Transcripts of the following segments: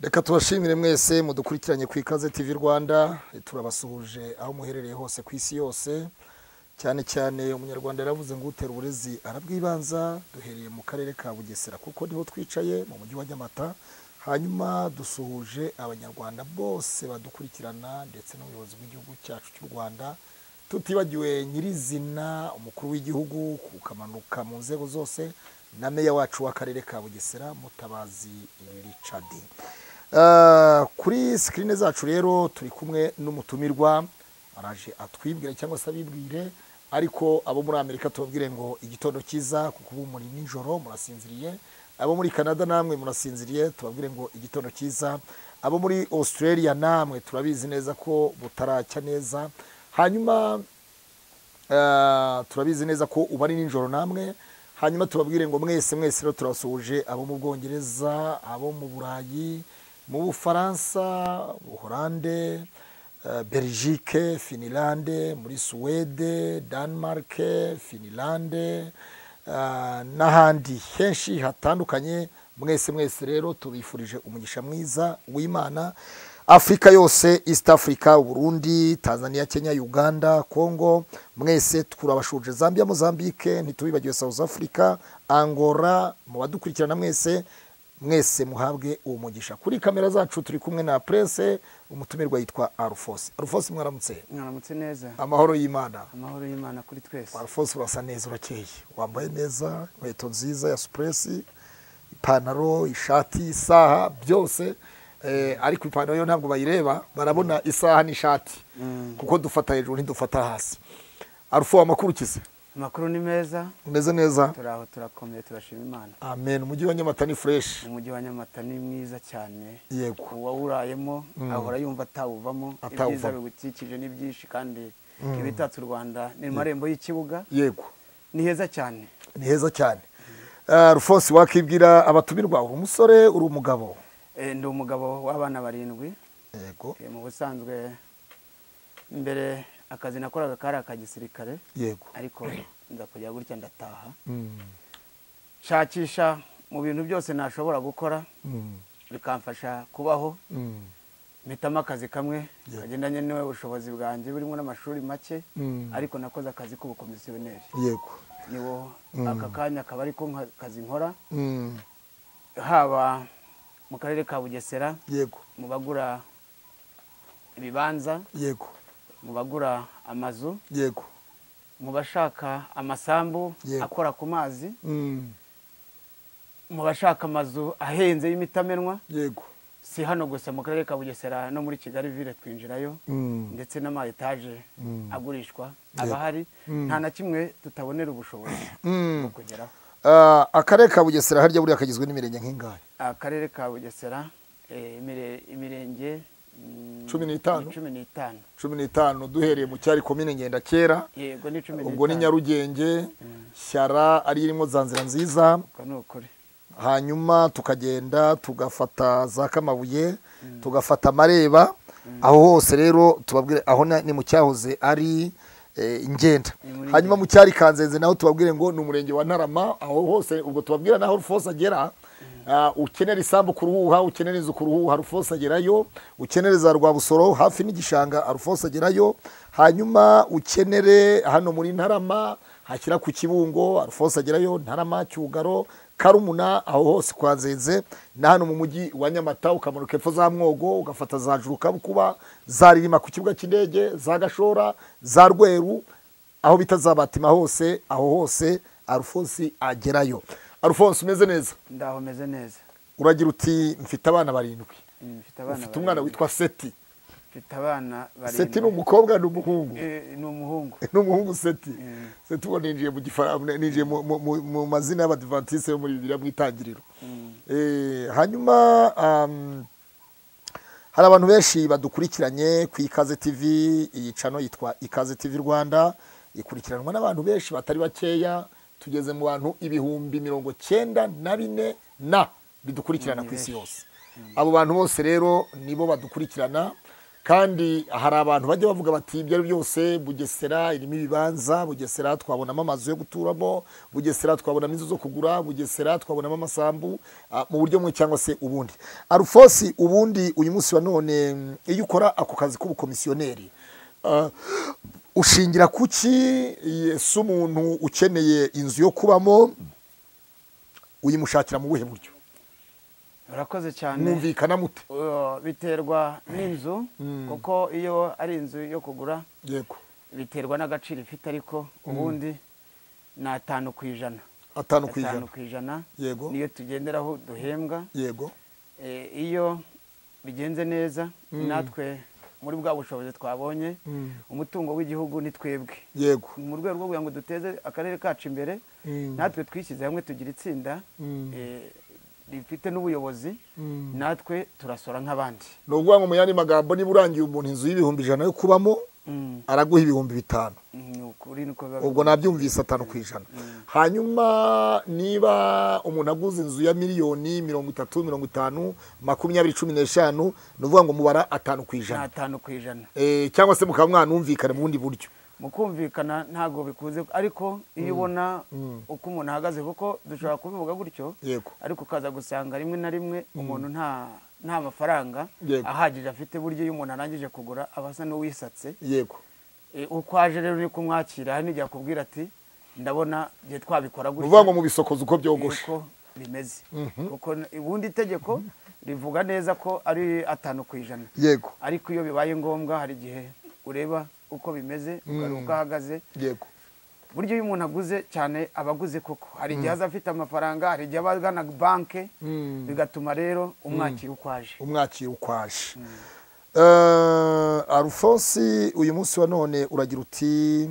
reka tubashimire mwese mudukurikiranye ku ikaze tv rwanda turabasuhuje aho muherereye hose ku isi yose cyane cyane umunyarwanda yaravuze ngo utera uburezi arabwibanza duhereye mu karere ka bugesera kuko niho twicaye mu mujyi wa nyamata hanyuma dusuhuje abanyarwanda bose badukurikirana ndetse n'ubuyobozi bw'igihugu cyacu cy'u rwanda tutibagiwe nyirizina umukuru w'igihugu ukamanuka mu nzego zose na meya wacu w'akarere ka bugesera mutabazi richard Eh, kuri sikirine zacu rero turi kumwe n'umutumirwa araje atwibwire cyangwa se abibwire ariko abo muri amerika tubabwire ngo igitondo cyiza kuko ubu muri nijoro murasinziriye abo muri canada namwe murasinziriye tubabwire ngo igitondo cyiza abo muri australia namwe turabizi neza ko butaracya neza hanyuma Eh, turabizi neza ko uba ari nijoro namwe hanyuma tubabwire ngo mwese mwese rero turasuhuje abo mu bwongereza abo mu burayi mu bufaransa buhorande eh, belgique finilande muri suwede denmark finilande eh, n'ahandi henshi hatandukanye mwese mwese rero tubifurije umugisha mwiza w'imana afurika yose east africa uburundi tanzania kenya uganda congo mwese turabashuje zambia mozambique ntitubibagiwe south africa angola mu badukurikirana mwese mwese muhabwe uwo mugisha kuri kamera zacu turi kumwe na prince umutumirwa yitwa arufosi arufosi mwaramutse mwaramutse neza amahoro y'imana amahoro y'imana kuri twese arufosi urasa neza urakeye wambaye neza inkweto nziza ya supuresi ipantaro ishati isaha byose eh, ariko ipantaro yo ntabwo bayireba barabona isaha n'ishati kuko dufata hejuru ntidufata hasi arufo amakuru ukize amakuru ni meza umeze neza turi aho turakomeye turashima imana amen umujyi wa nyamata ni fureshi umujyi wa nyamata ni mwiza cyane yego uwawurayemo ahora yumva atawuvamo ibyiza Atawuvamo. biwukikije ni byinshi kandi ibitatse u rwanda ni mu marembo y'ikibuga yego ni heza cyane ni heza cyane Eh, rufosi wakibwira abatumirwa uri umusore uri umugabo Eh, ndi umugabo w'abana barindwi yego Eh, mu busanzwe mbere akazi nakoraga kari aka gisirikare yego ariko nza kujya gutya ndataha Mm, nshakisha mu bintu byose nashobora gukora mm, bikamfasha kubaho mm, mpitamo akazi kamwe Yeah. kagendanye n'ubushobozi bwanjye burimo n'amashuri make Mm. ariko nakoze akazi k'ubukomisiyoneri yego niwo Mm. aka kanya akaba ariko nka- kazi nkora Mm, haba mu karere ka bugesera yego mu bagura ibibanza yego mu bagura amazu yego mu bashaka amasambu Yeah. akora ku mazi Mm, mu bashaka amazu ahenze y'imitamenwa yego si hano gusa mu karere ka bugesera no muri kigali ville twinjirayo Mm, ndetse n'ama etaje Mm. agurishwa Yego. aba ahari Mm. nta na kimwe tutabonera ubushobozi mm. bwo kugeraho Ah, akarere ka bugesera harya buriya kagizwe n'imirenge nk'ingahe akarere ka bugesera eh, imire- imirenge mm, Cumi n'itanu? ni cumi n'itanu cumi n'itanu duhereye mu cyari komine ngenda kera yego ni cumi ubwo ni n'itanu nyarugenge shyara ariyo irimo za nzira nziza ubwo ni ukuri hanyuma tukagenda tugafata za kamabuye tugafata amareba aho hose rero tubabwire aho na- ni mu cyahoze ari eh, ngenda Ni muri hanyuma mu cyari kanzenze naho tubabwire ngo ni umurenge wa ntarama aho hose ubwo tubabwira naho rufose agera ah, ukenera isambu ku ruhuha ukenera inzu ku ruhuha rufose agerayo ukenere za rwabusoro hafi n'igishanga rufose agerayo hanyuma ukenere hano muri ntarama hashyira ku kibungo rufose agerayo ntarama cyugaro karumuna aho hose kwa nzenze na hano mu mujyi wa nyamata ukamanuka epfo za mwogo ugafata za juru kabukuba za ririma ku kibuga cy'indege za gashora za rweru aho bita za batima hose aho hose arufonsi agerayo arufonsi umeze neza ndaho meze neza uragira uti mfite abana barindwi Mm, mfite ufite umwana barindwi. witwa seti mfite abana seti ni barindwi umukobwa ni umuhungu Eh, ni umuhungu ni umuhungu seti Mm. seti ubu ninjiye mu gifara ninjiye mu- mu- mu- mu mazina y'abadivantisite yo muri bibiliya mu itangiriro Mm. Eh, hanyuma um, hari abantu benshi badukurikiranye ku ikaze tv iyi cano yitwa ikaze tv rwanda ikurikiranwa n'abantu benshi batari bakeya tugeze mu bantu ibihumbi mirongo cyenda na bine na bidukurikirana Ni ku isi benshi. yose abo bantu bose rero nibo badukurikirana kandi hari abantu bajya bavuga bati ibyo ari byose bugesera irimo ibibanza bugesera twabonamo amazu yo guturamo bugesera twabonamo inzu zo kugura bugesera twabonamo amasambu ah, mu buryo bumwe cyangwa se ubundi arufosi ubundi uyu munsi wa none mm, iyo ukora ako kazi k'ubukomisiyoneri ah, ushingira kuki eh, se umuntu ukeneye inzu yo kubamo uyimushakira mu buhe buryo urakoze cyane mwumvikana mute Uh, biterwa n'inzu kuko iyo ari inzu yo kugura yego biterwa n'agaciro ifite ariko ubundi ni atanu ku ijana atanu ku atanu ijana ku ijana Yego. niyo tugenderaho duhembwa yego Eh, iyo bigenze neza natwe muri bwa bushobozi twabonye Mm. umutungo w'igihugu ni twebwe yego mu rwego rwo kugira ngo duteze akarere kacu imbere Mm. natwe twishyize hamwe tugira itsinda Mm. eh, rifite n'ubuyobozi natwe turasora nk'abandi ni ukuvuga ngo mu yandi magambo niba urangiye umuntu inzu y'ibihumbi ijana yo kubamo Mm, araguha ibihumbi bitanu ni ukuri niko biba ubwo nabyumvise atanu ku ijana hanyuma niba umuntu aguze inzu ya miliyoni mirongo itatu mirongo itanu makumyabiri cumi n'eshanu ni ukuvuga ngo mubara atanu ku ni ijana atanu ku ijana Eh, cyangwa se mukaba mwanumvikana mu bundi buryo mu kumvikana ntabwo bikunze ariko iyo ubona uko umuntu ahagaze kuko dushobora kubivuga gutyo yego ariko ukaza gusanga rimwe na rimwe umuntu nta nta mafaranga Yego. ahagije afite buryo iyo umuntu arangije kugura aba asa n'uwisatse yego E, uko aje rero ni kumwakira hari n'igihe akubwira ati ndabona igihe twabikora ni ukuvuga ngo gutya mubisokoze uko byogoshe uko bimeze kuko ubundi itegeko rivuga neza ko ari atanu ku ijana yego ariko iyo bibaye ngombwa hari igihe ureba uko bimeze ukareba uko ahagaze yego buryo iyo umuntu aguze cyane aba aguze koko hari igihe aza afite amafaranga hari igihe aba agana banke Mm. bigatuma rero umwakira uko aje umwakira uko aje Eh, arufonsi uyu munsi wa none uragira uti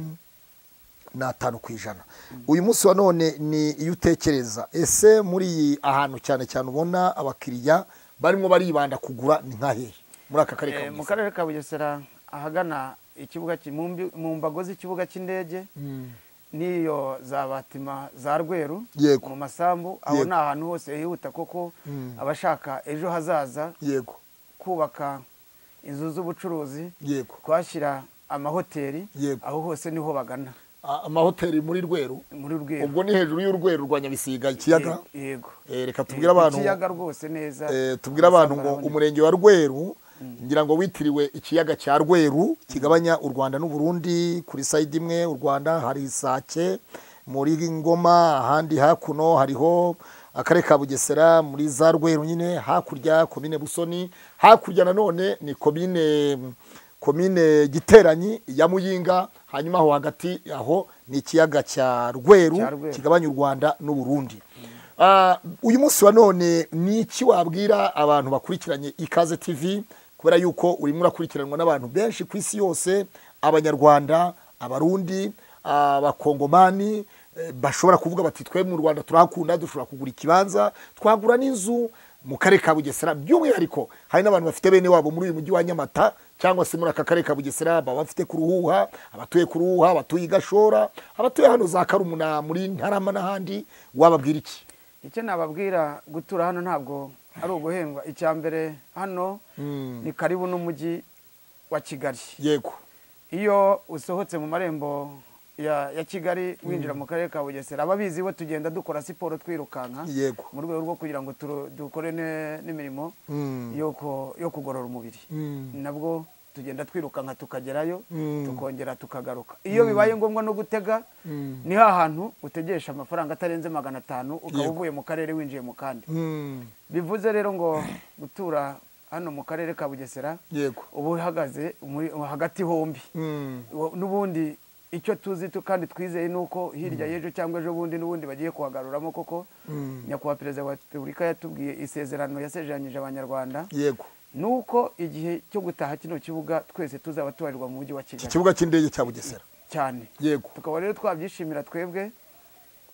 ni atanu ku ijana uyu munsi wa none ni iyo utekereza ese muri iyi ahantu cyane cyane ubona abakiriya barimo baribanda kugura ni nka hehe muri aka karere ka Eh, mu Bugesera? karere ka bugesera ahagana ikibuga ki- mu mbi- mu mbago z'ikibuga cy'indege Mm. n'iyo za batima za rweru Yego. mu masambu aho Yego. ni ahantu hose hihuta koko abashaka ejo hazaza yego kubaka inzu z'ubucuruzi yego kuhashyira amahoteli Yego. aho hose niho bagana A- amahoteli muri rweru muri rweru ubwo ni hejuru y'urwego rwa nyabisiga ikiyaga Yego, yego Eh, reka tubwire Yego, abantu ikiyaga rwose neza Eh, tubwire abantu ngo Amasambu umurenge wa rweru ngira ngo witiriwe ikiyaga cya rweru kigabanya u rwanda n'u burundi kuri sayidi imwe u rwanda hari isake muri ngoma ahandi hakuno hariho akarere ka bugesera muri za rweru nyine hakurya komine busoni hakurya nanone ni komine komine giteranyi ya muyinga hanyuma aho hagati aho ni ikiyaga cya rweru Cya Rweru. kigabanya u rwanda n'u burundi Ah, uyu munsi wa none ni iki wabwira abantu bakurikiranye ikaze tv kubera yuko urimo urakurikiranwa n'abantu benshi ku isi yose abanyarwanda abarundi ah, abakongomani eh, bashobora kuvuga bati twe mu rwanda turahakunda dushobora kugura ikibanza twagura n'inzu mu karere ka bugesera by'umwihariko hari n'abantu bafite bene wabo muri uyu mujyi wa nyamata cyangwa se muri aka karere ka bugesera baba bafite ku ruhuha abatuye ku ruhuha abatuye i gashora abatuye hano za karumuna muri ntarama n'ahandi wababwira iki icyo nababwira gutura hano ntabwo ari uguhendwa icya mbere hano ni karibu n'umujyi wa kigali yego iyo usohotse mu marembo ya ya kigali winjira mu karere ka bugesera ababizi bo tugenda dukora siporo twirukanka yego mu rwego rwo kugira ngo turu- dukore ne- n'imirimo Mm. yo ko- yo kugorora umubiri Mm. nabwo tugenda twirukanka tukagerayo Mm. tukongera tukagaruka iyo bibaye ngombwa no gutega Mm. ni hantu utegesha amafaranga atarenze magana atanu ukaba Yego. uvuye mu karere winjiye mu kandi Mm. bivuze rero ngo gutura hano mu karere ka bugesera yego uba uhagaze muri- hagati hombi Mm. Uwo- n'ubundi icyo tuzi tu kandi twizeye ni uko hirya y'ejo cyangwa ejo bundi n'ubundi bagiye kuhagaruramo koko Mm. nyakubahwa perezida wa repubulika yatubwiye isezerano yasezeranyije abanyarwanda yego ni uko igihe cyo gutaha kino kibuga twese tuzaba tubarirwa mu mujyi wa iki kigali kibuga cy'indege cya bugesera cyane yego tukaba rero twabyishimira twebwe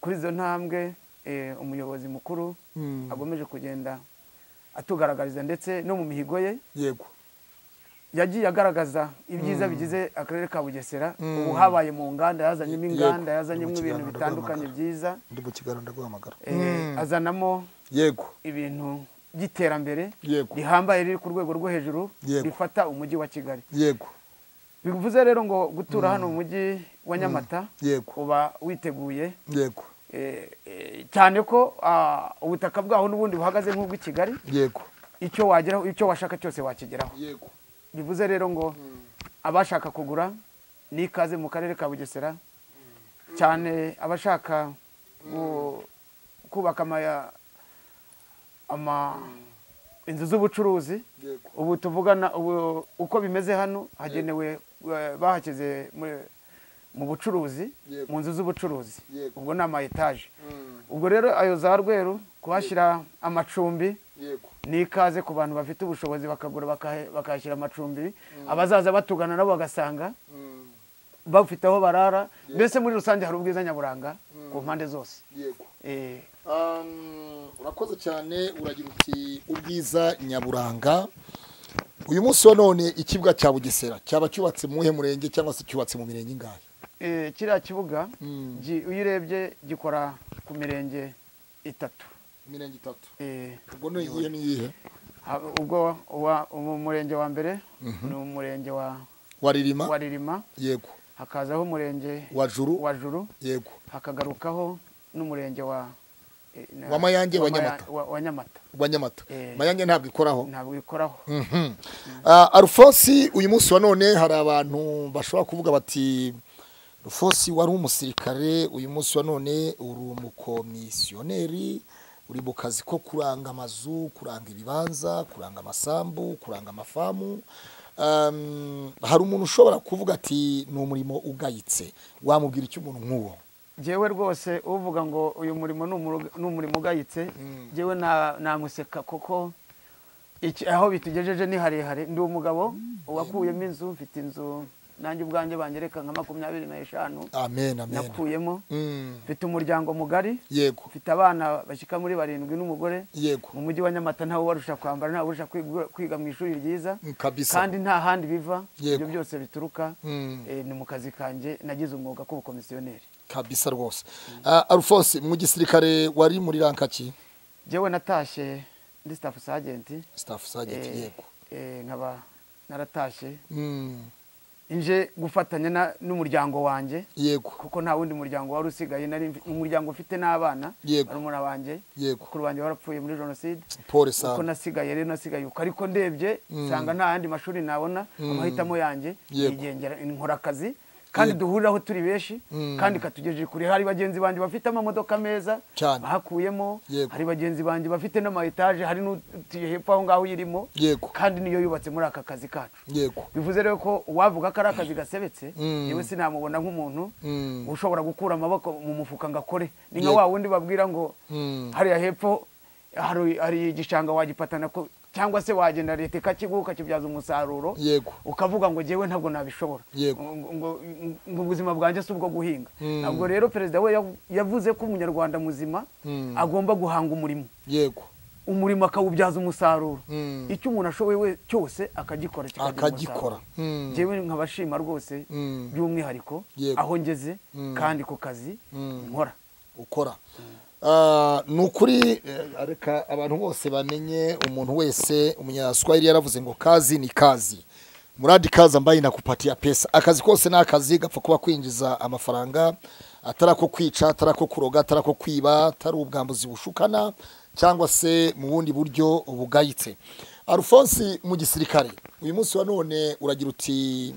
kuri izo ntambwe eh, umuyobozi mukuru Mm. agomeje kugenda atugaragariza ndetse no mu mihigo ye yego yagiye agaragaza ibyiza bigize akarere ka bugesera ubu habaye mu nganda yazanyemo Yego. inganda Ni yazanyemo mu ibintu kiganiro bitandukanye rwamagana. byiza ndi mu kiganiro ndaguhamagara eh, azanamo yego ibintu ry'iterambere Yego. rihambaye riri ku rwego rwo hejuru Yego. rifata umujyi wa kigali yego bivuze rero ngo gutura hano mu mujyi wa nyamata yego. uba witeguye yego eh, eh, cyane ko ah, ubutaka bwaho n'ubundi buhagaze nk'ubw'i kigali yego icyo wageraho icyo washaka cyose wakigeraho yego bivuze rero ngo abashaka kugura ni ikaze mu karere ka bugesera cyane abashaka gu- kubaka ama- ama- inzu z'ubucuruzi yego ubu tuvugana ubu uko bimeze hano hagenewe eh, bahashyize mu- mu bucuruzi Yego. mu nzu z'ubucuruzi Yego. ubwo ni ama etaje ubwo rero ayo za rweru kuhashyira amacumbi yego ni ikaze ku bantu bafite ubushobozi bakagura bakahe- bakahashyira amacumbi abazaza batugana nabo bagasanga bafite aho barara mbese muri rusange hari ubwiza nyaburanga ku mpande zose yego Eh, Um, urakoze cyane uragira uti ubwiza nyaburanga uyu munsi wa none ikibuga cya bugesera cyaba cyubatse mu he murenge cyangwa se cyubatse mu mirenge ingahe eh, kiriya kibuga Mm. gi- iyo urebye gikora ku mirenge itatu imirenge itatu Eh, ubwo ni iyihe n'iyihe ha- ubwo uwa- umu- murenge wa mbere ni umurenge wa wa waririma ririma yego hakazaho umurenge wa juru wa juru yego hakagarukaho n'umurenge wa eh, na- Wa Mayange, wa Maya- Nyamata. wa- wa nyamata rwa nyamata Eh. mayange ntabwo ikoraho ntabwo ikoraho Mhm. Ah, arufonsi uyu munsi wa none hari abantu bashobora kuvuga bati rufonsi wari umusirikare uyu munsi wa none uri umukomisiyoneri uri mu kazi ko kuranga amazu kuranga ibibanza kuranga amasambu kuranga amafamu Um, hari umuntu ushobora kuvuga ati ni umurimo ugayitse wamubwira icyo umuntu nk'uwo jyewe rwose uvuga ngo uyu murimo ni umuru- ni umurimo ugayitse jyewe na- namuseka kuko iki- aho bitugejeje ni harehare ndi umugabo wakuyemo inzu mfite inzu nanjye ubwanjye bangereka nka makumyabiri n'eshanu amen amen nakuyemo Mm, mfite umuryango mugari yego mfite abana bashyika muri barindwi n'umugore yego mu mujyi wa nyamata ntawe ubarusha kwambara ntawe ubarusha kwigu- kwiga mu ishuri ryiza Mm, kabisa kandi nta handi biva Yego. ibyo byose bituruka Mm. eh, ni mu kazi kanjye nagize umwuga k'ubukomisiyoneri kabisa rwose Ah, arufonsi mu gisirikare wari muri rankaki jyewe natashye ndi staff sergeant staff sergeant eh, yego eh, nkaba naratashye Mm, nje gufatanya na- n'umuryango wanjye yego kuko nta wundi muryango wari usigaye nari mfi- umuryango ufite n'abana Yego. barumuna banjye yego bakuru banjye barapfuye muri jenoside pole uko sana nasigaye rero nasigaye uko ariko ndebye nsanga nta yandi mashuri nabona amahitamo yanjye Yego. yigendera nkora akazi kandi Yego. duhuriraho turi benshi Mm. kandi katugejeje kure hari bagenzi banjye bafite amamodoka meza Cyane. bahakuyemo Yego. hari bagenzi banjye bafite n'amayetaje hari n'utuye hepfo aho ngaho irimo Yego. kandi niyo yubatse muri aka kazi kacu yego bivuze rero ko uwavuga ko ari akazi gasebetse Mm. yewe sinamubona nk'umuntu Mm. ushobora gukura amaboko mu mufuka ngo akore ni nka Yego. wa wundi babwira ngo Mm. hariya hepfo hari hari igishanga wagipatana ko cyangwa se wagenda leta ikakiguha ukakibyaza umusaruro Yego. ukavuga ngo jyewe ntabwo nabishobora Yego. ngo ngo- ngo ubuzima bwanjye si ubwo guhinga Mm. ntabwo rero perezida we yav- yavuze ko umunyarwanda muzima Mm. agomba guhanga umurimo yego umurimo akawubyaza umusaruro Mm. icyo umuntu ashoboye we cyose akagikora kikagira Akagikora. umusaruro. Mm. Jyewe nkabashima rwose Mm. by'umwihariko Yego. aho ngeze Mm. kandi ku kazi Mm. nkora ukora Ah, ni ukuri eh, reka abantu bose bamenye umuntu wese umunyaswahili yaravuze ngo kazi ni kazi muradi kazi ambaye inakupatia pesa akazi kose ni akazi gapfa kuba kwinjiza amafaranga atari ako kwica atari ako kuroga atari ako kwiba atari ubwambuzi bushukana cyangwa se mu bundi buryo bugayitse arufonsi mu gisirikare uyu munsi wa none uragira uti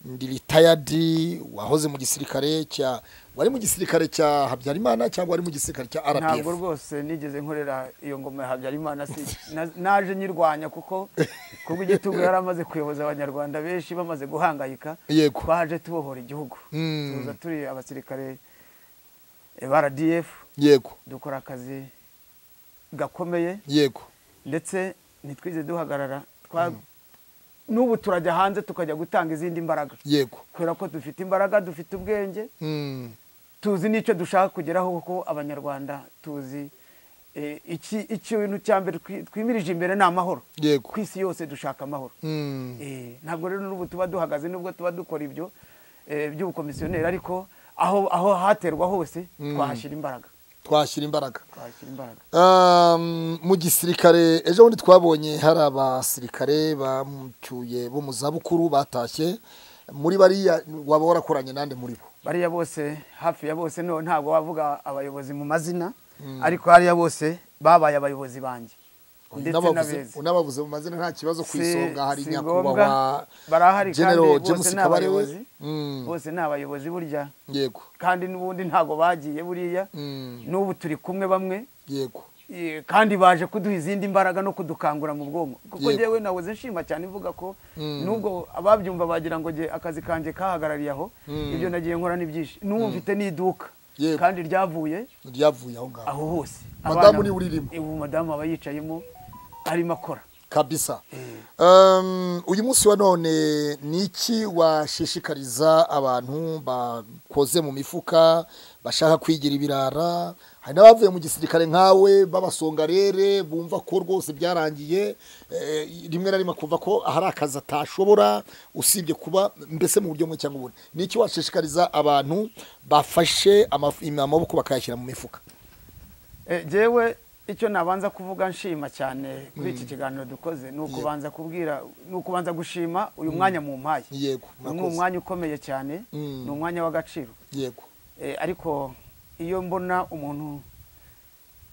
ndi ritayadi wahoze mu gisirikare cya wari mu gisirikare cya habyarimana cyangwa wari mu gisirikare cya ntabwo rpf rwose nigeze nkorera iyo ngoma ya habyarimana si- na- naje nyirwanya kuko kubwo igitugu yari amaze kuyoboza abanyarwanda benshi bamaze guhangayika Yego. twaje tubohora igihugu Mm. tuza turi abasirikare ba rdf yego dukora akazi gakomeye yego ndetse ntitwize duhagarara Twa- n'ubu turajya hanze tukajya gutanga izindi mbaraga yego kubera ko dufite imbaraga dufite ubwenge Mm, tuzi n'icyo dushaka kugeraho kuko abanyarwanda tuzi eh, iki ikintu cya mbere twi- twimirije imbere ni amahoro yego ku isi yose dushaka amahoro Mm, Eh, ntabwo rero n'ubu tuba duhagaze nubwo tuba dukora ibyo eh, by'ubukomisiyoneri ariko aho aho haterwa hose twahashyira imbaraga twashyira imbaraga twashyira imbaraga Um, mu gisirikare ejo bundi twabonye hari abasirikare bamucyuye bo mu zabukuru batashye muri bariya waba warakoranye nande muri bo bariya bose hafi ya bose no ntabwo wavuga abayobozi mu mazina ariko hariya bose babaye abayobozi banjye ndetse Unabavuze- n'abeza unabavuze mu mazina nta kibazo ku Si- isonga hari si nyakubahwa ngombwa. barahari kandi General bose James ni Kabarebe. abayobozi Mm. bose ni abayobozi burya yego kandi n'ubundi ntabwo bagiye buriya Mm. n'ubu turi kumwe bamwe yego Eh, kandi baje kuduha izindi mbaraga no kudukangura mu bwonko Yego. kuko njyewe nahoze nshima cyane mvuga ko nubwo ababyumva bagira ngo njye akazi kanjye kahagarariye aho Mm. ibyo nagiye nkora ni byinshi n'ubu mfite n'iduka Yego. kandi ryavuye ryavuye aho ngaho aho hose Madamu Abana- niwe uririmo. Eh, ubu madamu aba yicayemo arimo akora kabisa Um, uyu munsi wa none ni iki washishikariza abantu bakoze mu mifuka bashaka kwigira ibirara hari n'abavuye mu gisirikare nkawe b'abasongarere bumva ko rwose byarangiye eh, rimwe na rimwe kumva ko hari akazi atashobora usibye kuba mbese mu buryo bumwe cyangwa ubundi ni iki washishikariza abantu bafashe amaf- amaboko bakayashyira mu mifuka Eh, jewe icyo nabanza kuvuga nshima cyane kuri iki kiganiro dukoze ni ukubanza kubwira ni ukubanza gushima uyu mwanya mu mpaye yego ni murakoze. umwanya ukomeye cyane Mm. ni umwanya w'agaciro yego Eh, ariko iyo mbona umuntu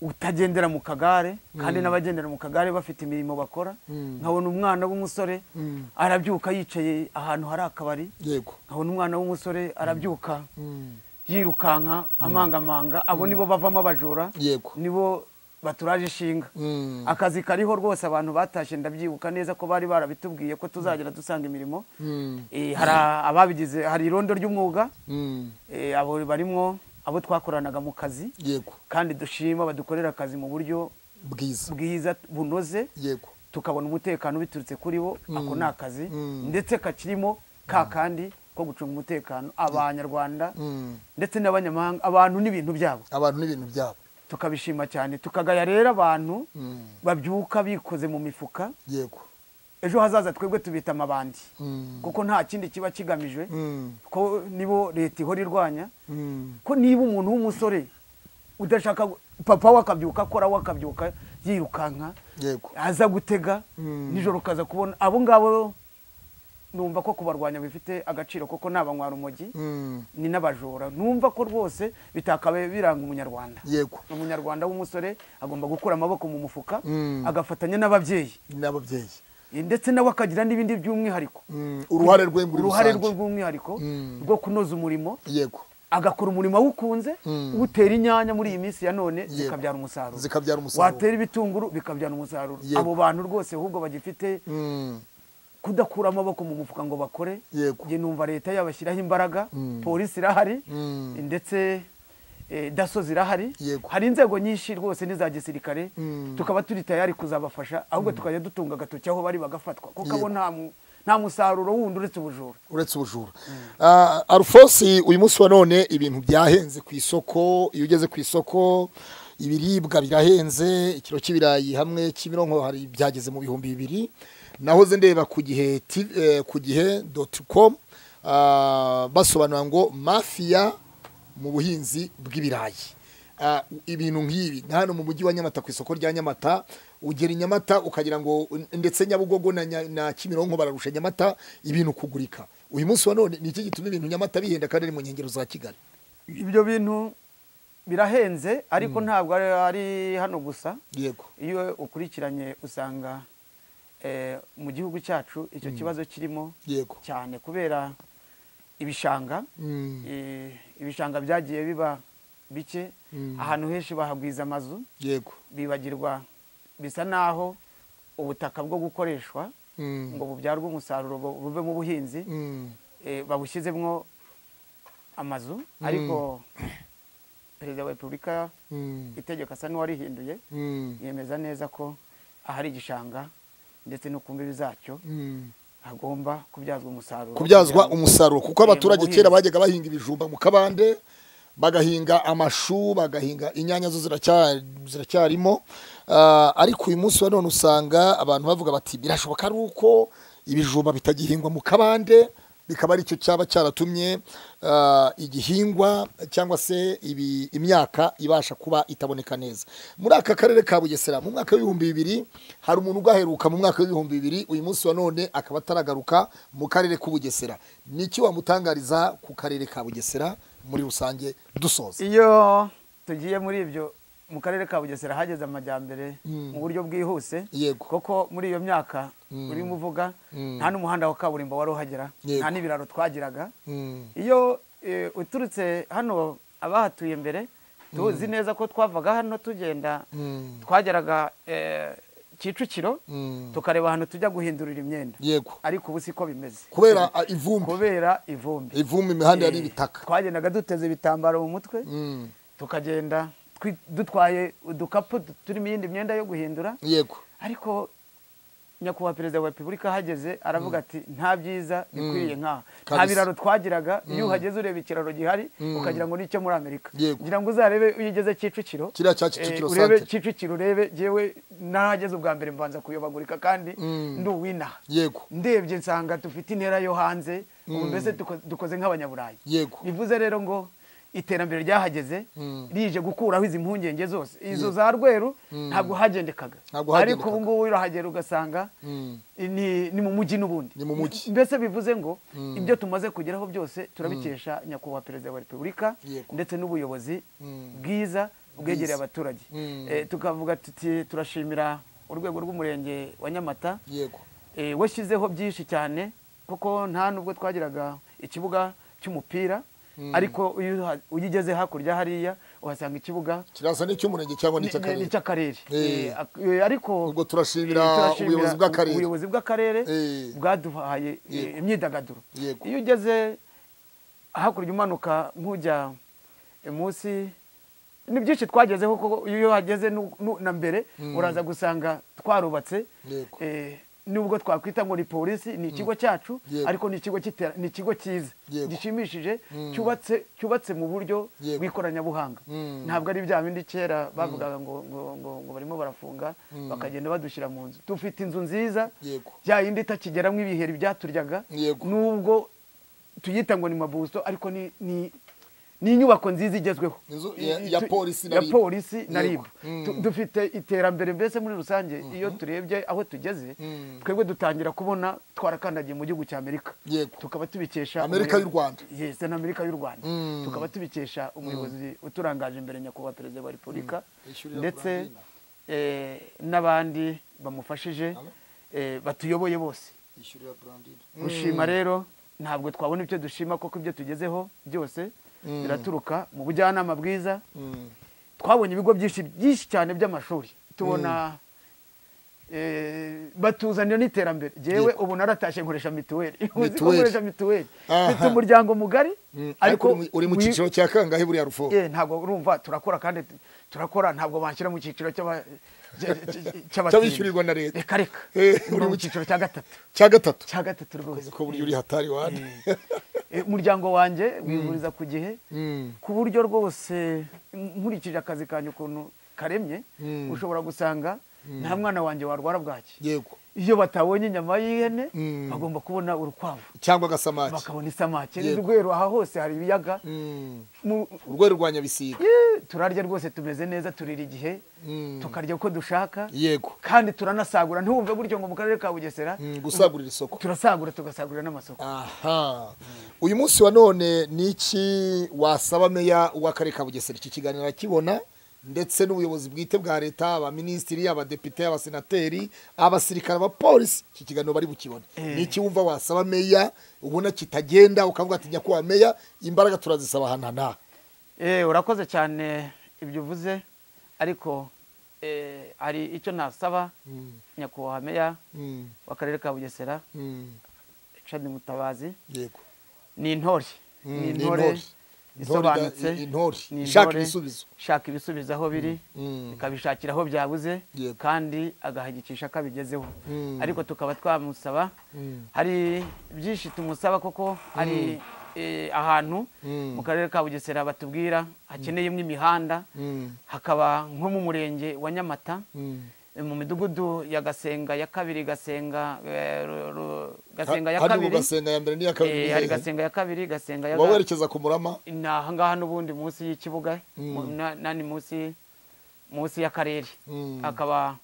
utagendera mu kagare kandi n'abagendera mu kagare bafite imirimo bakora Mm. nkabona umwana w'umusore Mm. arabyuka yicaye ahantu hari akabari yego nkabona umwana w'umusore arabyuka Mm. yirukanka amangamanga abo nibo bavamo abajura yego nibo baturaje ishinga Mm. akazi kariho rwose abantu batashye ndabyibuka neza ko bari barabitubwiye ko tuzagera dusanga imirimo Mm. Eh, hari ababigize hari irondo ry'umwuga Mm. Eh, abo barimo abo twakoranaga mu kazi yego kandi dushima badukorera akazi mu buryo bwiza bwiza bunoze yego tukabona umutekano biturutse kuri bo ako ni akazi Mm. ndetse kakirimo ka kandi ko gucunga umutekano abanyarwanda Mm. ndetse n'abanyamahanga abantu n'ibintu byabo abantu n'ibintu byabo tukabishima cyane tukagaya rero abantu Mm. babyuka bikoze mu mifuka yego ejo hazaza twebwe tubita amabandi Mm. kuko nta kindi kiba kigamijwe Mm. ko nibo leta ihora irwanya Mm. ko niba umuntu w'umusore udashaka gu- papa we akabyuka akora we akabyuka yirukanka yego aza gutega Mm. nijoro ukaza kubona abo ngabo numva ko kubarwanya bifite agaciro kuko ni abanywara umogi Mm. ni n'abajura numva ko rwose bitakabaye biranga umunyarwanda yego umunyarwanda w'umusore agomba gukura amaboko mu mufuka Mm. agafatanya n'ababyeyi n'ababyeyi ndetse nawe akagira n'ibindi by'umwihariko Mm. uruhare rwe muri uruhare rwe rusange. rw'umwihariko Mm. rwo kunoza umurimo yego agakora umurimo awukunze Mm. utera inyanya muri iyi minsi ya none Yego. zikabyara umusaruro Zikabyara umusaruro. watera ibitunguru bikabyara umusaruro Yego. abo bantu rwose ahubwo bagifite Mm. kudakura amaboko mu mufuka ngo bakore Yego. njye numva leta yabashyiraho imbaraga Mm. polisi irahari Mm. ndetse eh, daso zirahari Yego. hari inzego nyinshi rwose n'iza gisirikare Mm. tukaba turi tayari kuzabafasha ahubwo tukajya dutunga agatoki aho bari bagafatwa kuko Yego. abo nta mu- nta musaruro wundi uretse ubujura uretse ubujura Ah, arufosi uyu munsi wa none ibintu byahenze ku isoko iyo ugeze ku isoko ibiribwa birahenze ikiro cy'ibirayi hamwe kimironko hari byageze mu bihumbi bibiri nahoze ndeba ku gihe ti- eh, ku gihe doti komu basobanura ngo mafiya mu buhinzi bw'ibirayi Ah, ibintu nk'ibi nka hano mu mujyi wa nyamata ku isoko rya nyamata ugera i nyamata ukagira ngo ndetse nyabugogo na, Nya- na kimironko bararusha nyamata ibintu kugurika uyu munsi wa none ni iki gituma ibintu nyamata bihenda kandi ari mu nkengero za kigali ibyo bintu birahenze ariko ntabwo ari- ari hano gusa yego iyo ukurikiranye usanga eh, mu gihugu cyacu icyo kibazo kirimo yego cyane kubera ibishanga Mm, eh, ibishanga byagiye biba bike Mm. ahantu henshi bahagwiza amazu yego bibagirwa bisa naho ubutaka bwo gukoreshwa Mm, ngo bubyarwe umusaruro bu- buve mu buhinzi mm, eh, babushyizemo amazu ariko perezida wa repubulika mm, itegeko asa n'uwarihinduye mm, yemeza neza ko ahari igishanga ndetse no ku mbibi zacyo mm. hagomba kubyazwa umusaruro kubyazwa kugira ngo- umusaruro kuko Eh, mu abaturage buhinzi. kera bajyaga bahinga ibijumba mu kabande bagahinga amashu bagahinga inyanya zo ziracya- ziracyarimo Ah, ariko uyu munsi wa none usanga abantu bavuga bati birashoboka ari uko ibijumba bitagihingwa mu kabande bikaba aricyo cyaba cyaratumye ah, igihingwa cyangwa se ibi- imyaka ibasha kuba itaboneka neza muri aka karere ka bugesera mu mwaka w'ibihumbi bibiri hari umuntu ugaheruka mu mwaka w'ibihumbi bibiri uyu munsi wa none akaba ataragaruka mu karere k'ubugesera ni iki wamutangariza ku karere ka bugesera muri rusange dusoza iyo tugiye muri ibyo mu karere ka bugesera hageze amajyambere mu buryo bwihuse Yego. kuko muri iyo myaka urimo uvuga nta n'umuhanda wa kaburimbo wari uhagera Yego. nta n'ibiraro twagiraga Mm. iyo eh, uturutse hano abahatuye mbere tuzi neza ko twavaga hano tugenda Mm. twageraga eh, kicukiro tukareba ahantu tujya guhindurira imyenda yego ariko ubu siko bimeze kubera ah, ivumbi kubera ivumbi ivumbi imihanda yari Eh, ibitaka twagendaga duteze ibitambaro mu mutwe Mm. tukagenda twi- dutwaye udukapu du- turimo iyindi myenda yo guhindura yego ariko nyakubahwa perezida wa repubulika ahageze aravuga ati nta byiza bikwiriye nk'aha nta Kabisa. biraro twagiraga iyo uhageze ureba ikiraro gihari ukagira ngo ni icyo muri amerika Yego. ngira ngo uzarebe iyo ugeze kicukiro Kiriya cya Kicukiro eh, urebe centre. kicukiro urebe yewe n'ahageze ubwa mbere mbanza kuyobagurika kandi ndi uwinaha yego ndebye nsanga dufite intera yo hanze ubu mbese duko- dukoze nk'abanyaburayi Yego. bivuze rero ngo iterambere ryahageze rije gukuraho izi mpungenge zose izo za rweru ntabwo hagendekaga Ntabwo ariko hagendekaga. ubu ngubu urahagera ugasanga Mm. ni ni mu mujyi n'ubundi Ni mu mujyi. mbese bivuze ngo ibyo tumaze kugeraho byose turabikesha nyakubahwa perezida wa repubulika Yego. ndetse n'ubuyobozi bwiza bwegereye abaturage Mm. Eh, tukavuga tuti turashimira urwego rw'umurenge wa nyamata yego Eh, washyizeho byinshi cyane kuko nta nubwo twagiraga ikibuga cy'umupira ariko iyo uha- iyo ugeze hakurya hariya uhasanga ikibuga kirasa n'icy'umurenge cyangwa ni- ni- n'icy'akarere n'icy'akarere Eh. Eh, ak- eh, ariko Ubwo turashimira eh, ubuyobozi bw'akarere. ubuyobozi bw'akarere Eh. bwaduhaye eh, Yego. imyidagaduro Yego. iyo ugeze hakurya umanuka nk'ujya munsi ni byinshi twagezeho kuko iyo hageze nu- nu- na mbere uraza gusanga twarubatse Yego. eh, nubwo twakwita ngo ni polisi ni ikigo cyacu Yego. ariko ni ikigo cy'itera- ni ikigo cyiza Yego. gishimishije cyubatse cyubatse mu buryo Yego. bw'ikoranabuhanga Mm. ntabwo ari bya bindi kera bavugaga ngo ngo ngo ngo barimo barafunga bakagenda badushyira mu nzu dufite inzu nziza Yego. ya yindi itakigeramo ibiheri byaturyaga Yego. nubwo tuyita ngo ni mabuso ariko ni ni ni inyubako nziza igezweho Inzu I- ya- i- ya tu- polisi na ya RIB. polisi na Yego. ribu dufite iterambere mbese muri rusange iyo turebye aho tugeze twebwe dutangira kubona twarakandagiye mu gihugu cya amerika Yego. tukaba tubikesha Amerika y'u Rwanda. yes na amerika y'u rwanda Mm. tukaba tubikesha umuyobozi uturangaje imbere nyakubahwa perezida wa repubulika Yishyurira ndetse Brandina. eh, n'abandi bamufashije Alo? eh, batuyoboye bose yishyurira burandine gushima rero ntabwo twabona ibyo dushima kuko ibyo tugezeho byose biraturuka mu bujyanama bwiza twabonye ibigo byinshi byinshi cyane by'amashuri tubona eh, batuzanira n'iterambere jewe Yego. ubu naratashye nkoresha mituweli Uzi ko Mituweli. nkoresha mituweli Aha. mfite umuryango mugari ariko uri mu- uri mu wi- cyiciro cya kangahe buriya rufo Eh, ntabwo urumva turakora kandi tu- turakora ntabwo banshyira mu cyiciro cy'aba- cy- cy- Cy'abishyurirwa na leta. reka reka Eh, uri uri mu mu cyiciro cya gatatu cya gatatu cya gatatu rwose ko burya uri hatari wane Eh, eh, umuryango wanjye wivuriza ku gihe Mm. ku buryo rwose m- nkurikije akazi kanjye ukuntu karemye Mm. ushobora gusanga nta mwana wanjye warwara bwaki yego iyo batabonye inyama y'ihene Mm. bagomba kubona urukwavu cyangwa agasamaki bakabona isamake Yego. n'urwero aha hose hari ibiyaga Mm. Mu- urwego rwa nyabisiga Eh, turarya rwose tumeze neza turira igihe Mm. tukarya uko dushaka yego kandi turanasagura ntiwumve gutyo ngo mu karere ka bugesera Mm, gusagurira isoko turasagura tugasagurira n'amasoko aha uyu munsi wa none ni iki wasaba meya w'akarere ka bugesera iki kiganiro akibona ndetse n'ubuyobozi bwite bwa leta abaminisitiri abadepite abasenateri abasirikare abapolisi iki kiganiro bari bukibone Eh. ni iki wumva wasaba meya ubona kitagenda ukavuga ati nyakubahwa meya imbaraga turazisaba ahantu hanaha Eh, urakoze cyane ibyo uvuze ariko eh, hari icyo nasaba Mm, nyakubahwa meya mm, w'akarere ka bugesera mm, cani mutabazi yego ni intore Mm, ni ni intore intore. isobanutse Intore ida- i- intore. ni Ishaka intore, ibisubizo. ishaka ibisubizo aho biri Mm. ikabishakira aho byabuze Yego. kandi agahagikisha ko abigezeho Mm. ariko tukaba twamusaba Mm. hari byinshi tumusaba kuko hari eh, ahantu Mm. mu karere ka bugesera batubwira hakeneyemo imihanda Mm, hakaba nko mu murenge wa nyamata mm, mu midugudu ya gasenga ya kabiri gasenga eh, Ru- Ru- gasenga ya kandi ubu kabiri gasenga ya mbere n'iya kabiri eh, ni hari hehe? gasenga ya kabiri gasenga ya uba werekeza ku murama ni aha ngaha n'ubundi munsi y'ikibuga Mm. mu- na- nani munsi munsi y'akarere Mm. akaba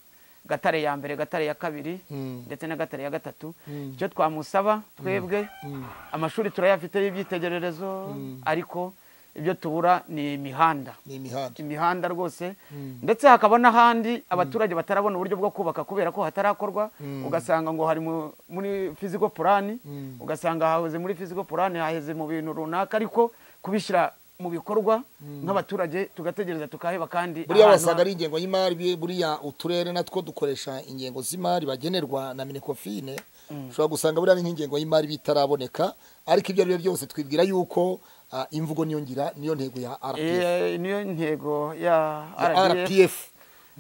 gatare ya mbere gatare ya kabiri Mm. ndetse na gatare ya gatatu Mm. icyo twamusaba twebwe Mm. amashuri turayafite y'ibyitegererezo ariko ibyo tubura ni imihanda ni imihanda imihanda rwose Mm. ndetse hakaba n'ahandi abaturage batarabona uburyo bwo kubaka kubera ko hatarakorwa Mm. ugasanga ngo hari mu- muri physical plan Mm. ugasanga haheze muri physical plan haheze mu bintu runaka ariko kubishyira mu bikorwa nk'abaturage tugategereza tukaheba kandi buriya ahantu wasanga ari ingengo y'imari bi- buriya uturere natwo dukoresha ingengo z'imari bagenerwa na minekofine ushobora gusanga buriya ni nk'ingengo y'imari bitaraboneka ariko ibyo ari byo byose twibwira yuko ah, imvugo niyo ngira niyo ntego ya rpf Eh, niyo ntego ya Ya RDF RPF.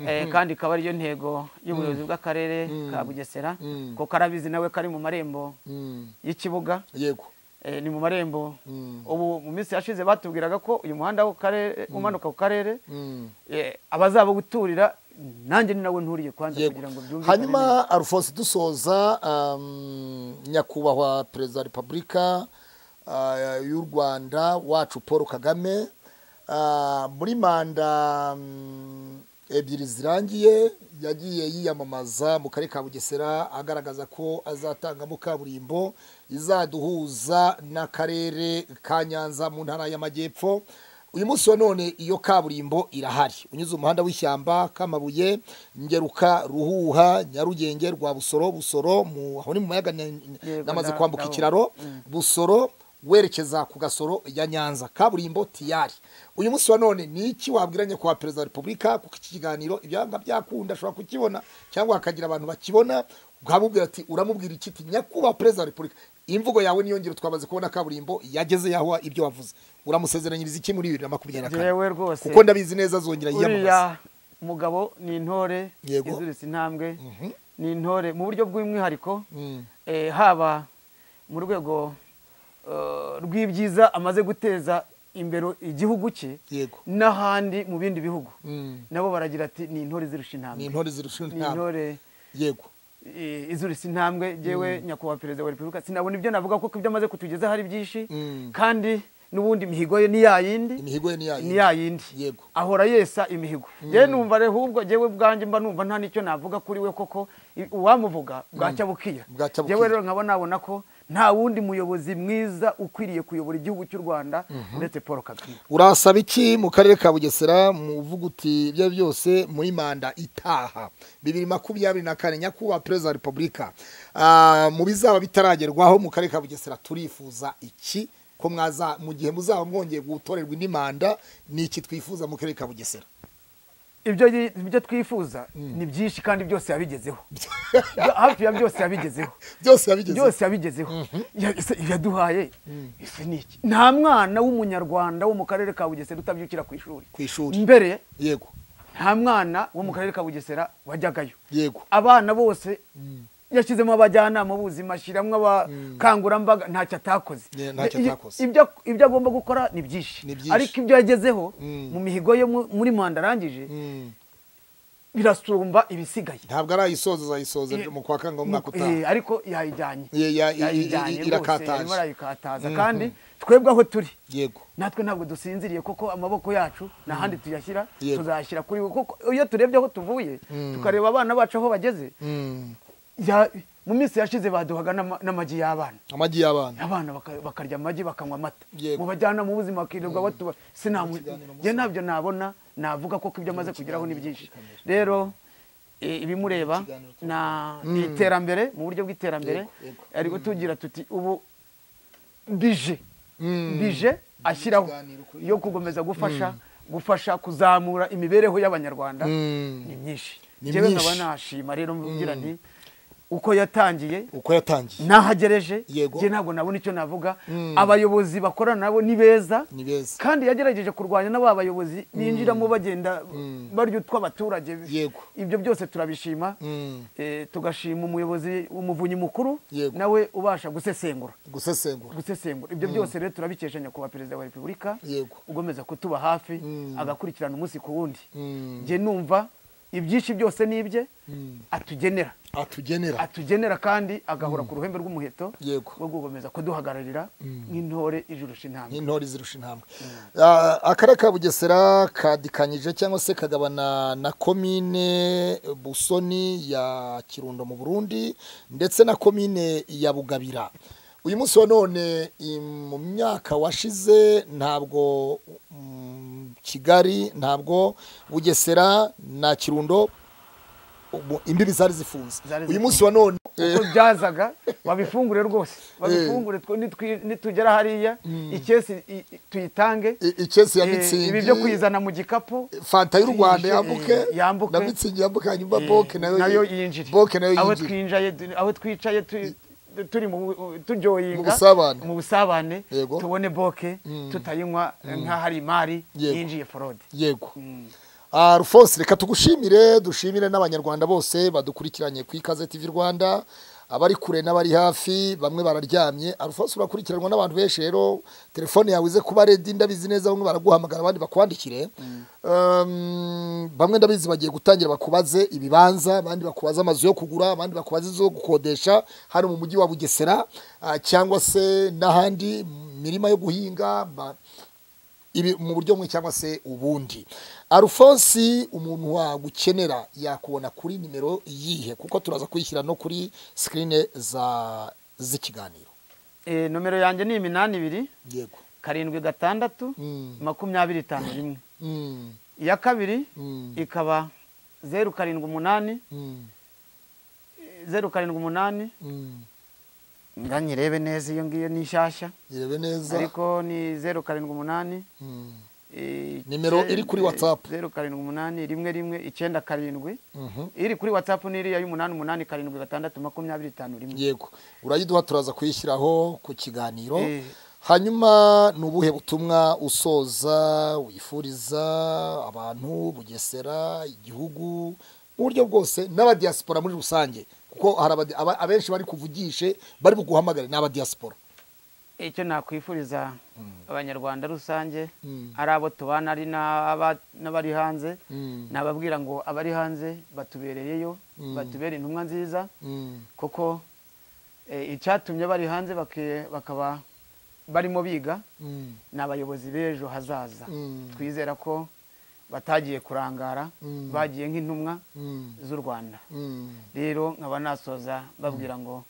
Eh, kandi ikaba ariyo ntego y'ubuyobozi bw'akarere ka bugesera Mm. ko karabizi nawe kari mu marembo Mm, y'ikibuga yego eh, ni mu marembo Mm. ubu mu minsi yashize batubwiraga ko uyu muhanda wo ku karere umanuka ku karere Mm, eh, abazabawuturira nanjye ni nawe nturiye kwanza yego kugira ngo byumvikane neza. hanyuma alphonse dusoza um, nyakubahwa perezida wa repubulika uh, y'u rwanda wacu paul kagame uh, muri manda um, ebyiri zirangiye yagiye yiyamamaza mu karere ka bugesera agaragaza ko azatangamo kaburimbo izaduhuza n'akarere ka nyanza mu ntara y'amajyepfo uyu munsi wa none iyo kaburimbo irahari unyuze umuhanda w'ishyamba kamabuye ngeruka ruhuha nyarugenge rwa busoro busoro mu aho ni mu mayaga na- Yego, namaze na- kwambuka naho. ikiraro busoro werekeza ku gasoro ya nyanza kaburimbo tiyari uyu munsi wa none ni iki wabwiranye kwa perezida wa repubulika kuko iki kiganiro ibyanga byakunda ashobora kukibona cyangwa hakagira abantu bakibona ukamubwira ati uramubwira iki ati nyakubahwa perezida wa repubulika imvugo yawe niyo ngiro twamaze kubona kaburimbo yageze yaho ibyo wavuze uramusezeranyiriza iki muri bibiri na makumyabiri na kane Jewe rwose kuko ndabizi neza azongera yiyamamaza uriya mugabo ni intore Yego. iziritse intambwe ni intore mu buryo bw'umwihariko Mm. eh, haba mu rwego eh, rw'ibyiza amaze guteza imbere igihugu cye Yego. n'ahandi mu bindi bihugu Mm. nabo baragira ati ni intore izirusha ni intambwe intore zirusha ni intambwe intore yego eh, izurisa intambwe yewe nyakubahwa perezida wa repubulika sinabona ibyo navuga kuko ibyo amaze kutugezaho ari byinshi Mm. kandi n'ubundi imihigo ye ni yayindi imihigo ye ni ni yayo yayindi Yego. ahora yesa imihigo yewe numva rero ahubwo jewe bwanjye mba numva nta n'icyo navuga kuri we koko i- uwamuvuga bwacya bukira Bwacya bukira. jewe rero nkaba nabona ko nta wundi muyobozi mwiza ukwiriye kuyobora igihugu cy'u rwanda uretse paul kagame urasaba iki mu karere ka bugesera mu uti ibyo ari byo byose muri manda itaha bibiri makumyabiri na kane nyakubahwa perezida wa repubulika Ah, mu bizaba bitaragerwaho mu karere ka bugesera turifuza iki ko mwaza mu gihe muzaba mwongeye gutorerwa indi manda ni iki twifuza mu karere ka bugesera ibyo yi- ibyo twifuza ni byinshi kandi byose yabigezeho hafi ya byose yabigezeho byose yabigeze byose yabigezeho Ya- ese yaduhaye ese ni iki nta mwana w'umunyarwanda wo mu karere ka bugesera utabyukira ku ishuri ku ishuri mbere yego nta mwana wo mu karere ka bugesera wajyagayo yego abana bose yashyizemo abajyanama b'ubuzima ashyiramo abakangurambaga ntacyo atakoze Yeah, ntacyo I- atakoze. ibyo ibyo agomba gukora ni byinshi Ni byinshi. ariko ibyo yagezeho Mm. mu mihigo yo mu- muri manda arangije Mm. birasumba ibisigaye ntabwo arayisoza azayisoza Eh, mu kwa kanga umwaka Eh, utaha ariko yayijyanye Ye- ya- i- i- yayijyanye i- rwose, irakataje. yarimo arayikataza kandi twebwe aho turi yego natwe ntabwo dusinziriye kuko amaboko yacu nta handi tuyashyira Yego. tuzayashyira kuri we kuko iyo turebye aho tuvuye tukareba abana bacu aho bageze Mm. ya- mu minsi yashize baduhaga n'ama- n'amagi y'abana amagi y'abana abana baka- bakarya amagi bakanywa amata Yego. mu bajyana mu buzima bakirirwa batuba sinjye ntabyo nabona navuga koko ibyo amaze kugeraho ni byinshi rero e, ibimureba na- ni iterambere mu buryo bw'iterambere Yego, yego. ari kutugira tuti ubu bije bije ashyiraho Ikiganiro kuri- yo gukomeza gufasha gufasha kuzamura imibereho y'abanyarwanda Mm. ni myinshi Ni njyewe myinshi. nkaba nashima rero mvugira nti uko yatangiye uko yatangiye nahagereje Yego. njye ntabwo nabona icyo navuga abayobozi bakorana nabo ni beza ni beza kandi yagerageje kurwanya n'aba bayobozi binjiramo bagenda barya utw'abaturage Yego. ibyo byose turabishima Mm. Eh, tugashima umuyobozi umuvunyi mukuru Yego. nawe ubasha gusesengura gusesengura gusesengura ibyo byose rero turabikesha nyakubahwa perezida wa repubulika Yego. ugomeza kutuba hafi Mm. agakurikirana umunsi ku wundi Mm. njye numva ibyinshi byose ni ibye atugenera atugenera atugenera kandi agahora ku ruhembe rw'umuheto Yego. rwo gukomeza kuduhagararira nk'intore ijurusha intambwe nk'intore zirusha intambwe Ah, akarere ka bugesera kadikanyije cyangwa se kagabana na komine busoni ya kirundo mu burundi ndetse na komine ya bugabira uyu munsi wa none i- mu myaka washize ntabwo mm, kigali ntabwo bugesera na kirundo ubu- imbibi zari zifunze Zari uyu munsi wa none uko byazaga babifungure rwose babifungure twe- nitwi- nitugera hariya ikesi i- i- tuyitange i- ikesi ya Eh, mitsingi ibi byo kuyizana mu gikapu fanta y'u rwanda Eh, yambuke yambuke. na mitsingi yambuke hanyuma eh, boke nayo yinjire boke nayo aho yinjire twinjaye du- aho twicaye tu- tu- turi mu bu- turyoyinga Mu busabane. mu busabane Yego. tubone boke tutayinywa eh, nk'ahari imari Yego. yinjiye forode yego Ah, Alphonse reka tugushimire dushimire n'abanyarwanda bose badukurikiranye ku ikaze tv rwanda abari kure n'abari hafi bamwe bararyamye Alphonse urakurikiranwa n'abantu benshi rero telefone yawe ize kuba redi ndabizi neza bamwe baraguhamagara abandi bakwandikire Um, bamwe ndabizi bagiye gutangira bakubaze ibibanza abandi bakubaze amazu yo kugura abandi bakubaze izo gukodesha hano mu mujyi wa bugesera ah, cyangwa se n'ahandi mirima yo guhinga ba- ibi mu buryo bumwe cyangwa se ubundi arufonsi umuntu wagukenera yakubona kuri nimero yihe kuko turaza kuyishyira no kuri sikirini za z'ikiganiro Eh, nomero yanjye ni iminani ibiri yego karindwi gatandatu Mm. makumyabiri itanu rimwe Mm, iya kabiri Mm. ikaba zeru karindwi umunani mm, zeru karindwi umunani mm. nga nyirebe neza iyo ngiyo ni nshyashya irebe neza ariko ni zeru karindwi umunani Mm, eh, Nimero ice- iri kuri WhatsApp. zeru karindwi umunani rimwe rimwe icyenda karindwi mhm. iri kuri watsapu ni iriya y'umunani umunani karindwi gatandatu makumyabiri itanu rimwe yego urayiduha turaza kuyishyiraho ku kiganiro Eh. hanyuma ni ubuhe butumwa usoza wifuriza abantu bugesera igihugu mu buryo bwose n'abadiyasipora muri rusange kuko hari abadi- aba- abenshi bari kuvugishe bari buguhamagare n'abadiyasipora icyo nakwifuriza abanyarwanda rusange Mm. ari abo tubana ari n'aba- n'abari hanze Mm. nababwira ngo abari hanze batubereyeyo batubere intumwa nziza Mm, kuko eh, icyatumye bari hanze bake- bakaba barimo biga mm, ni abayobozi b'ejo hazaza Mm. twizera ko batagiye kurangara Mm. bagiye nk'intumwa mm, z'u rwanda mm. rero nkaba nasoza babwira ngo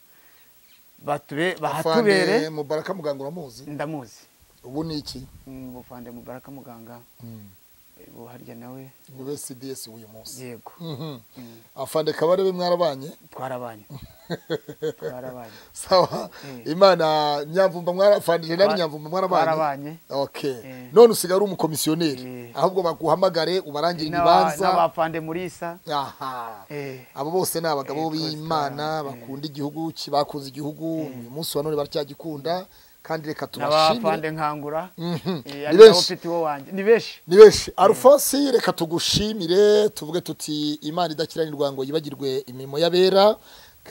batube Afande bahatubere mubaraka muganga uramuzi ndamuzi ubu ni iki Mm, bufande mubaraka muganga eh, buharya nawe ube cds w'uyu munsi yego Mhm. afande kabarebe mwarabanye twarabanye twarabanye sawa Eh. imana nyamvumba mwarafandije namwe Twa- nyamvumba mwarabanye twarabanye okay Eh. none usigaye ari umukomisiyoneri Eh. ahubwo baguhamagare ubarangire N'aba- ibibanza n'abapande muri isa aha eh, abo bose ni abagabo Eh, b'imana twese, eh. bakunda igihugu ki- bakunze igihugu uyu munsi wa none baracyagikunda kandi reka tubashimire n'abapande nkangura Mhm. eh, Ni ari nawe benshi. ufite uwo wanjye ni benshi ni benshi arufonsi reka tugushimire tuvuge tuti imana idakiranirwa ngo yibagirwe imirimo y'abera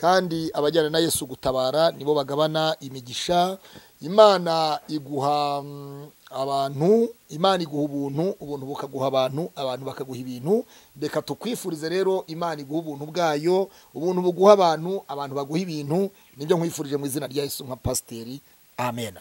kandi abajyana na yesu gutabara nibo bagabana imigisha imana iguha mm, abantu imana iguha ubuntu ubuntu bukaguha abantu abantu bakaguha ibintu reka tukwifurize rero imana iguha ubuntu bwayo ubuntu buguha abantu abantu baguha ibintu nibyo nkwifurije mu izina rya yesu nka pasiteri amena